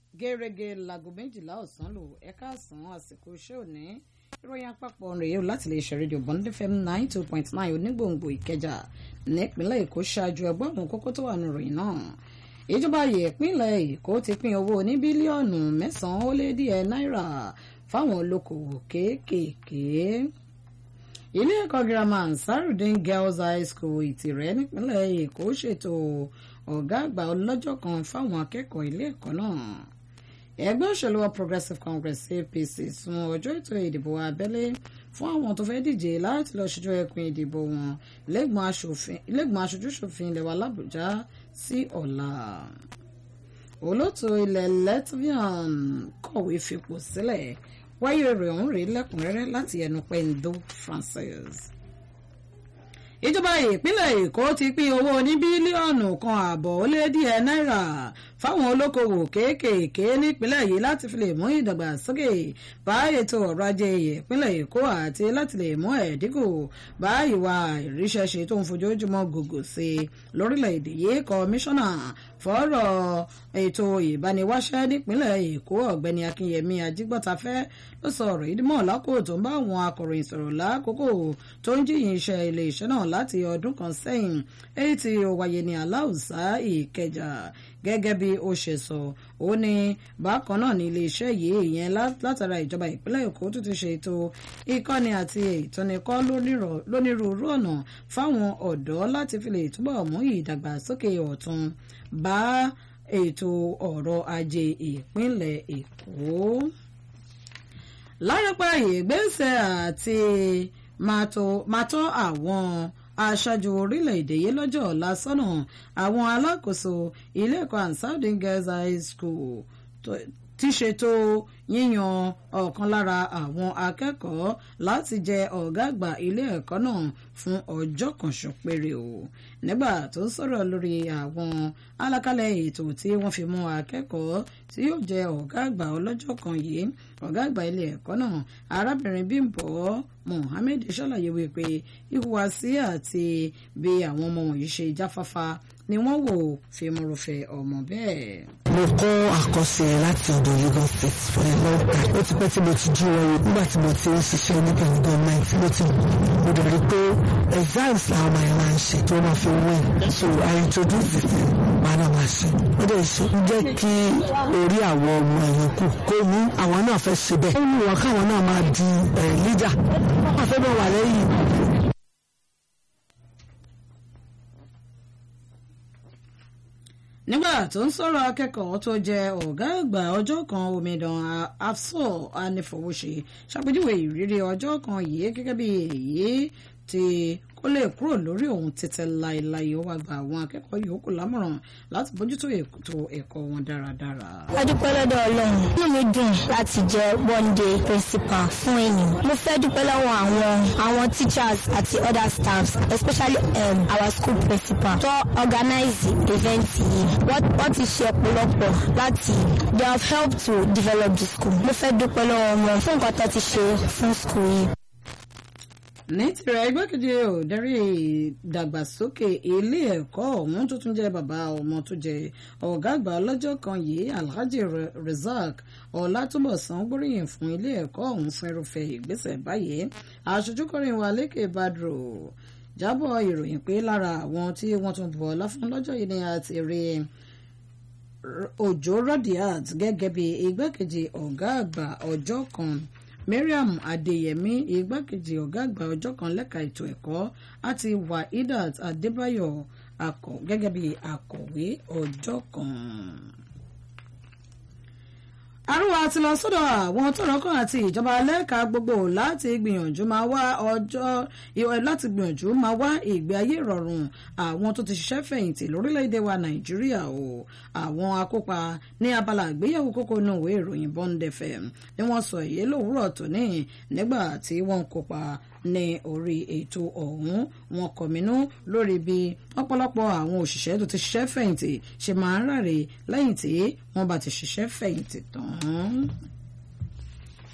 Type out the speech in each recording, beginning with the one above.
gẹ́rẹ́gẹ́ láago méjìlá ọ̀sán lò ẹ̀ka àsán àsìkò iṣẹ́ òní ìròyìn àpapọ̀ rèé o láti lè ṣe rédíò bond fm nine two point nine onígbòǹgbò ìkẹjà nípínlẹ̀ èkó ṣáájú ẹgbẹ́ àwọn kókó tó wà nù ròyìn náà ìjọba ìpínlẹ̀ èkó ti pín owó ní bílíọ̀nù mẹ́sàn-án ó lé díẹ̀ náírà fáwọn olókoòwò kéékèèké ilé ẹ̀kọ́ girama ansarudin girls high school ìtìrẹ́ nípínlẹ̀ èkó ṣètò ọ̀gá àgbà ọlọ́jọ́ kan fáwọn akẹ́kọ̀ọ́ ilé ẹ̀kọ́ náà ẹgbẹ́ òṣèlú wa progressive congress apc sún ọjọ́ ètò ìdìbò abẹ́lé fún àwọn tó fẹ́ díje láti lọ ṣojú ẹkùn ìdìbò wọn lẹ́gbọ̀n aṣojúṣòfin ilẹ̀ wa làbújá sí ọ̀la olóòtú ilẹ̀ latvian kọ̀wé fipò sílẹ̀ wáyé rẹ̀ ọ̀hún rèé lẹ́kùnrẹ́rẹ́ láti ẹnu pẹ́ńdó francis ìjọba ìpínlẹ̀ èkó ti pín owó ní bílíọ̀nù kan ààbọ̀ ó lé díẹ̀ náírà fáwọn olókoòwò kéékèèké nípínlẹ̀ yìí láti fi lè mú ìdàgbàsókè bá ètò ọrọ̀ ajé ìpínlẹ̀ èkó àti láti lè mú ẹ̀dínkù bá ìwà ìríṣẹ́ṣe tó ń fojoojúmọ́ gògò sí i lórílẹ̀‐èdè yìí kọmíṣánná fọ́rọ̀ ètò ìbániwáṣẹ́ nípínlẹ̀ èkó ọ̀gbẹ́ni akínyẹmí ajígbọ́tafẹ́ ló sọ ọ̀rọ̀ yìí mọ̀ lákòó tó ń bá àwọn akọ̀ròyìn sọ̀rọ̀ lákòókò tó ń jíyìn iṣẹ́ ilé iṣẹ́ náà láti ọdún kan sẹ́yìn èyí tí ó wáyé ní aláùsá ìkẹjà gẹ́gẹ́ bí ó ṣe sọ ó ní bákan náà ní iléeṣẹ́ yìí ìyẹn látara ìjọba ìpínlẹ̀ èkó tó ti ṣètò ìkọ́ni àti ìtọ́nikọ́ lónírúurú ọ̀nà fáwọn ọ̀dọ́ láti fi lè túbọ̀ mú ìdàgbàsókè ọ̀tun bá ètò ọ̀rọ̀ ajé ìpínlẹ̀ èkó. lárápá ìgbésẹ̀ àti máa tọ́ àwọn aṣáájú orílẹ̀-èdè yìí lọ́jọ́ ọ̀la sọ́nà àwọn alákòóso ilé ẹ̀kọ́ ansarudin girls high school ti ṣètò yíyan ọ̀kan lára àwọn akẹ́kọ̀ọ́ láti jẹ ọ̀gá àgbà ilé ẹ̀kọ́ náà fún ọjọ́ kan ṣo péré o nígbà tó ń sọ̀rọ̀ lórí àwọn alákálẹ̀ ètò tí wọ́n fi mú akẹ́kọ̀ọ́ tí yóò jẹ ọ̀gá àgbà ọlọ́jọ́ kan yìí ọ̀gá àgbà ilé ẹ̀kọ́ náà arábìnrin Bímbọ́ Mohammed ṣàlàyé wípé ìhùwàsí àti bí àwọn ọmọ wọ̀nyí ṣe jáfáfá ni wọ́n wò fímúrúfẹ́ ọmọ bẹ́ẹ̀. mo kọ́ àkọsílẹ̀ láti ọ̀dọ̀ Lagos State for a long time ó ti pẹ́ tí mo ti jí wọn nígbà tí mo ti ń ṣiṣẹ́ níbi gọ́ọ̀mẹ̀ntì mo ti mo dẹ̀ rí pé exams làwọn ọmọ yẹn máa ń ṣe tí wọ́n máa fi win so I introduce the thing máa náà máa ṣe ó dẹ̀ ṣe ń jẹ́ kí orí àwọn ọmọ ẹ̀yìn kù kó mú àwọn náà fẹ́ ṣe bẹ́ẹ̀ ó ní wọn káwọn náà máa di leader wọ́n máa fẹ́ bọ̀ wà lẹ́yìn nígbà tó ń sọ̀rọ̀ akẹ́kọ̀ọ́ tó jẹ́ ọ̀gá àgbà ọjọ́ kan omidan afsor anífowóṣe ṣàpèjúwe ìrírí ọjọ́ kan yìí gẹ́gẹ́ bí èyí tí kó lè kúrò lórí òun títẹ láéláé ó wá gba àwọn akẹ́kọ̀ọ́ yòókù lámọ̀ràn láti bójútó ètò ẹ̀kọ́ wọn dáradára. a dúpẹ́ lọ́dọ̀ ọlọ́run inú mi dùn láti jẹ́ one day principal fún ènìyàn. mo fẹ́ dúpẹ́ lọ́wọ́ àwọn àwọn teachers àti other staffs especially um, our school principal tó organize event yìí wọ́n ti ṣe ọ̀pọ̀lọpọ̀ láti they have helped to develop the school. mo fẹ́ dúpẹ́ lọ́wọ́ wọn fún nǹkan tó ti ṣe fún school yìí ní tirẹ̀ igbákejì òdarí ìdàgbàsókè ilé ẹ̀kọ́ ọ̀hún tó tún jẹ́ bàbá ọmọ tó jẹ́ ọ̀gá àgbà ọlọ́jọ́ kan yìí alhaji razak ọlátúbọ̀sán gbóríyìn fún ilé ẹ̀kọ́ ọ̀hún fún irúfẹ́ ìgbésẹ̀ báyìí aṣojúkọrin wa lékè badro jábọ̀ ìròyìn pé lára àwọn tí wọ́n tún bọ̀ ọlá fún lọ́jọ́ yìí ni a ti rí òjò rodiat gẹ́gẹ́ bí igbákejì ọ̀gá àgbà ọjọ́ kan mariam adeyemi igbákejì ọ̀gá àgbà ọjọ́ kan lẹ́ka ètò ẹ̀kọ́ àti wahidat adébáyọ̀ akọ gẹ́gẹ́ bí akọ̀wé ọjọ́ kan. àrùwà ti lọ sọ́dọ̀ àwọn tọ́rọ̀kàn àti ìjọba lẹ́ka gbogbo láti gbìyànjú máa wá ọjọ́ láti gbìyànjú máa wá ìgbé ayé ìrọ̀rùn àwọn tó ti ṣiṣẹ́ fẹ̀yìntì lórílẹ̀‐èdè wa nàìjíríà o àwọn akópa ní abala àgbéyẹ̀wò kókó inú ìwé ìròyìn Bond FM ni wọ́n sọ èyí lówùúrọ̀ tòní nígbà tí wọ́n ń kópa ní orí ètò ọ̀hún wọn kọ̀mínú lórí bí ọ̀pọ̀lọpọ̀ àwọn òṣìṣẹ́ tó ti ṣiṣẹ́ fẹ̀yìntì ṣe máa ń ráre lẹ́yìn tí wọ́n bá ti ṣiṣẹ́ fẹ̀yìntì tán.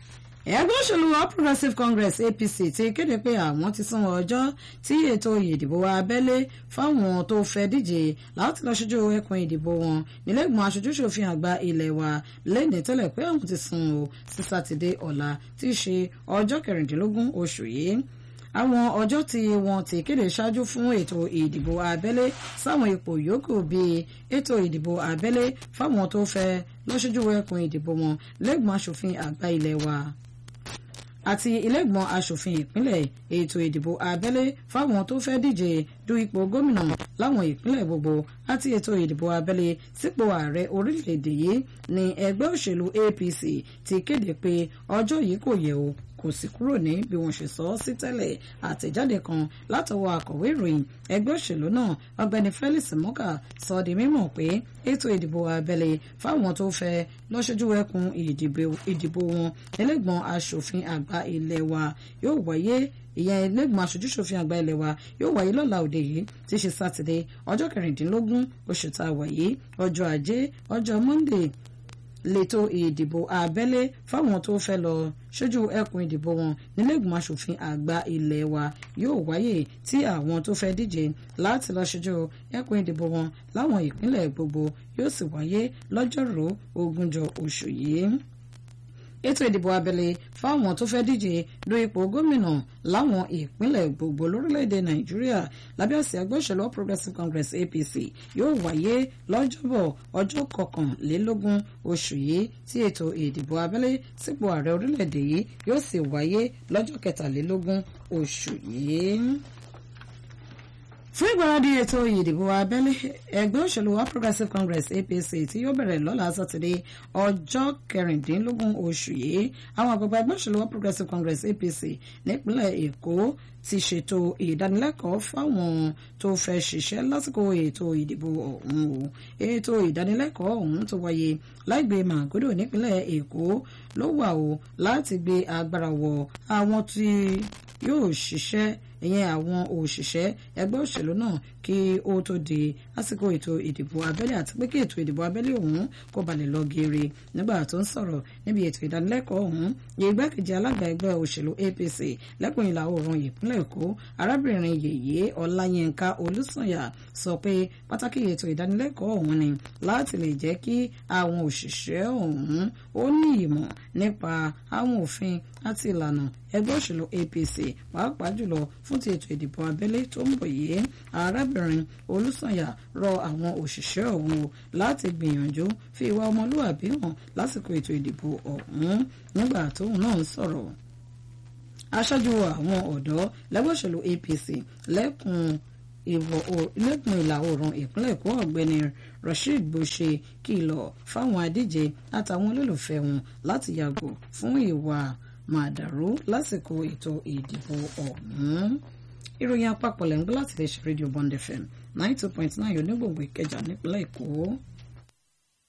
ẹgbẹ́ òṣèlú all progressives congress apc ti kéde pé àwọn ti sún ọjọ́ tí ètò ìdìbò abẹ́lé fáwọn tó fẹ́ díje láti lọ ṣojú ẹkùn ìdìbò wọn nílẹ̀gbọ̀n aṣojúṣòfin àgbà ilé wa lẹ́ni tẹ́lẹ̀ pé àwọn ti sún o sí sátidé ọ̀la tí í ṣe ọjọ́ kẹrìndínlógún oṣù yìí àwọn ọjọ́ tí wọ́n ti kéde ṣáájú fún ètò ìdìbò abẹ́lé sáwọn ipò yòókù bíi ètò ìdìbò abẹ́lé fáwọn tó fẹ́ lọ́ṣojú ẹkùn ìdìbò wọn lẹ́gbọ̀n aṣòfin àgbà ilé wa àti ilégbọ̀n aṣòfin ìpínlẹ̀ ètò ìdìbò abẹ́lé fáwọn tó fẹ́ díje du ipò gómìnà láwọn ìpínlẹ̀ gbogbo àti ètò ìdìbò abẹ́lé sípò ààrẹ orílẹ̀-èdè yìí ní ẹgbẹ́ òṣèlú APC ti kéde pé ọjọ́ yìí kò yẹ o kò sì kúrò ní bí wọ́n ṣe sọ ọ́ sí tẹ́lẹ̀ àtẹ̀jáde kan látọwọ́ akọ̀wé ìròyìn ẹgbẹ́ òṣèlú náà ọ̀gbẹ́ni Felix Moka sọ di mímọ̀ pé ètò ìdìbò abẹ́lé fáwọn tó fẹ́ lọ́ṣojú ẹkùn ìdìbò wọn ẹlẹ́gbọ̀n aṣòfin àgbà ilé wa yóò wáyé ìyẹn ẹlẹ́gbọ̀n aṣojúṣòfin àgbà ilé wa yóò wáyé lọ́la òde yìí tí í ṣe sátidé ọjọ́ kẹrìndínlógún oṣù tá a wà yìí ọjọ́ ajé ọjọ́ monday lẹ́tọ̀ ìdìbò abẹ́lé fáwọn tó fẹ́ lọ ṣojú ẹkùn ìdìbò wọn nílẹ̀gbọ̀n aṣòfin àgbà ilé wa yóò wáyé tí àwọn tó fẹ́ díje láti lọ ṣojú ẹkùn ìdìbò wọn láwọn ìpínlẹ̀ gbogbo yóò sì wáyé lọ́jọ́rú ogúnjọ́ oṣù yìí ètò ìdìbò abẹ́lé fáwọn tó fẹ́ díje du ipò gómìnà láwọn ìpínlẹ̀ gbogbo lórílẹ̀‐èdè nàìjíríà lábẹ́ àsíá ẹgbẹ́ òṣèlú all progressives congress apc yóò wáyé lọ́jọ́bọ̀ ọjọ́ kọkànlélógún oṣù yìí tí ètò ìdìbò abẹ́lé sípò ààrẹ orílẹ̀‐èdè yìí yóò sì wáyé lọ́jọ́ kẹtàlélógún oṣù yìí fún ìgbáradì ètò ìdìbò abẹ́lé ẹgbẹ́ òṣèlú all progressives congress apc tí yóò bẹ̀rẹ̀ lọ́la sátidé ọjọ́ kẹrìndínlógún oṣù yìí àwọn àgbàgbà ẹgbẹ́ òṣèlú all progressives congress apc nípínlẹ̀ èkó ti ṣètò ìdánilẹ́kọ̀ọ́ fáwọn tó fẹ́ ṣiṣẹ́ lásìkò ètò ìdìbò ọ̀hún o ètò ìdánilẹ́kọ̀ọ́ ọ̀hún tó wáyé láìgbé màgòdò nípínlẹ̀ èkó ló wà o láti gbé agbára wọ àwọn tí yóò ṣiṣẹ́ ìyẹn àwọn òṣìṣẹ́ ẹgbẹ́ òṣèlú náà kí ó tó di lásìkò ètò ìdìbò abẹ́lé àti pé kí ètò ìdìbò abẹ́lé ọ̀hún kó balẹ̀ lọ geere nígbà tó ń sọ̀rọ̀ níbi ètò ìdánilẹ́kọ̀ọ́ ọ̀hún igbákejì alága ẹgbẹ́ òṣèlú APC lẹ́kùn ìlà oòrùn ìpínlẹ̀ Èkó arábìnrin yèyé Ọláyínká Olúsànyà sọ pé pàtàkì ètò ìdánilẹ́kọ̀ọ́ ọ̀hún ni láti lè jẹ́ kí àwọn òṣìṣẹ́ ọ̀hún ó ní ìmọ̀ nípa àwọn òfin àti ìlànà ẹgbẹ́ òṣèlú APC pàápàá jùlọ fún ti ètò ìdìbò abẹ́lé tó ń bọ̀ yìí arábìnrin Olúsànyà rọ àwọn òṣìṣẹ́ ọ̀hún láti gbìyànjú fi ìwà ọmọlúwàbí hàn lásìkò ètò ìdìbò ọ̀hún nígbà tóun náà ń sọ̀rọ̀ aṣáájú àwọn ọ̀dọ́ lẹ́gbẹ́ òṣèlú APC lẹ́kùn lẹ́kùn ìlà oòrùn ìpínlẹ̀ Èkó ọ̀gbẹ́ni Rasheed Bose kìlọ̀ fáwọn adíje àtàwọn olólùfẹ́ wọn láti yàgò fún ìwà màdàrú lásìkò ètò ìdìbò ọ̀hún. ìròyìn àpapọ̀ lẹ́ ń gbọ́ láti lè ṣe rédíò Bond FM ninety two point nine onígbòǹgbò Ìkẹjà nípínlẹ̀ Èkó.